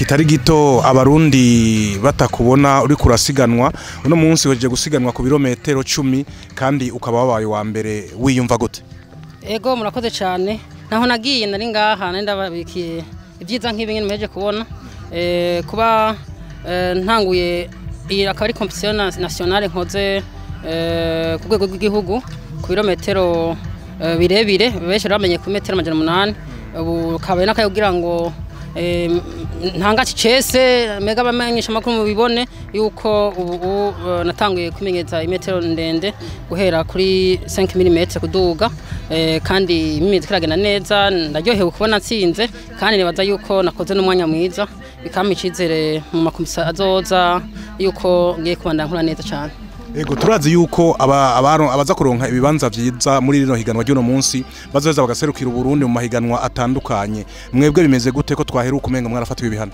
kitari gito abarundi batakubona uri kurasiganwa uno munsi weje gusiganwa ku birometero cumi kandi ukaba wabaye wa mbere wiyumva gute ego murakoze cyane naho nagiye nari ngaha nari ndababikiye ibyiza nk'ibi nyine muheje kubona Eh, kuba eh, ntanguye iyi akaba ari competition na- nationale nkoze eh, ku rwego rw'igihugu ku birometero eh, birebire benshi bamenye ku metero amajana umunani ubu kabaye n'akaye kugira ngo eh, ntangati cese mega bamenyesha amakuru mubibone yuko ubu ubu, eh, natanguye kwimenyereza imetero ndende guhera kuri 5 mm kuduga eh, kandi imyitozo iragenda neza ndaryohewe kubona nsinze kandi nibaza yuko nakoze n'umwanya mwiza bikampa icizere mu makomisa azoza yuko ngiye kubandanya nkura neza cyane Ego turazi yuko aba abaro- abaza kuronka ibibanza vyiza muri rino higanwa ry'uno munsi bazoza bagaserukira Uburundi mu mahiganwa atandukanye mwebwe bimeze gute ko twaheruka umenga mwarafatiwe ibihano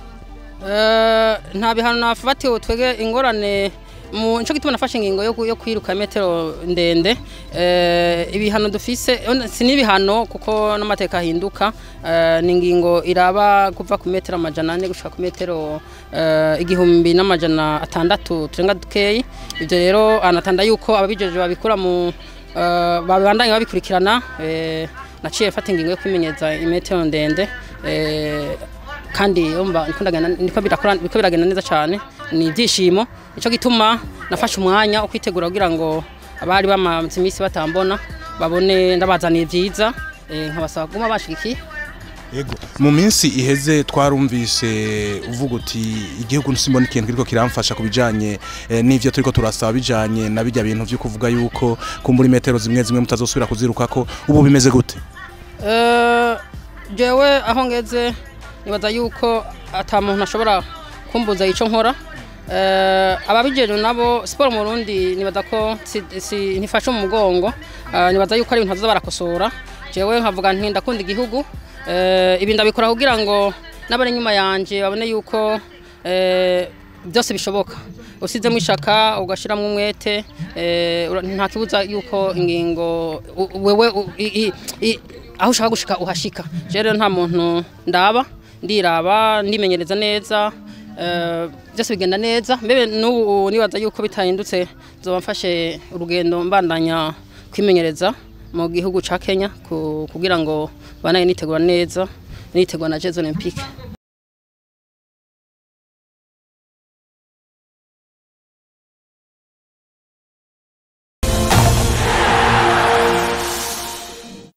Eh, nta bihano nafatiwe twege ingorane mu nico gituma nafashe ingingo yo, yo kwiruka metero ndende eh, ibihano dufise on- si n'ibihano kuko n'amateka ahinduka eh, ni ingingo iraba kuva ku metero amajana ane gushika ku metero eh, igihumbi n'amajana atandatu turenga dukeyi ivyo rero anatanda yuko ababijeje babikura mu eh, babandanye babikurikirana eh, naciye fata ingingo yo kwimenyeza imetero ndende eh, kandi umva niko ndagenda niko birakora niko biragenda neza cyane ni ibyishimo nico gituma nafashe umwanya wo kwitegura kugira ngo abari bamaze iminsi batambona babone ndabazaniye byiza eh, nkabasaba kuguma bashigikiye Ego mu minsi iheze twarumvise uvuga uti igihugu nsimbona ikintu kiriko kiramfasha kubijanye eh, n'ivyo turiko turasaba bijanye na bijya bintu vyo kuvuga yuko kumbura metero zimwe zimwe mutazosubira kuzirukako ubu bimeze gute Eh, jewe aho ngeze nibaza yuko ata muntu ashobora kumbuza ico nkora Eh, ababijeje nabo siporo mu Burundi nibaza ko si, si, ntifashe mu mugongo Eh, nibaza yuko ari ibintu bazoza barakosora jewe nkavuga nti ndakunda igihugu Eh, ibi ndabikora kugira ngo n'abari inyuma yanje babone yuko eh, byose bishoboka usizemo ishaka ugashyiramo umwete eh, ura- nta kibuza yuko ingingo u- wewe u- i- i- i- aho ushaka gushika uhashika Je rero nta muntu ndaba ndiraba ndimenyereza neza eh, byose bigenda neza mbebe n'ubu nibaza yuko bitahindutse zoba mfashe urugendo mbandanya kwimenyereza mu gihugu ca Kenya ku- kugira ngo banaye nitegura neza nitegura na Jeux Olympique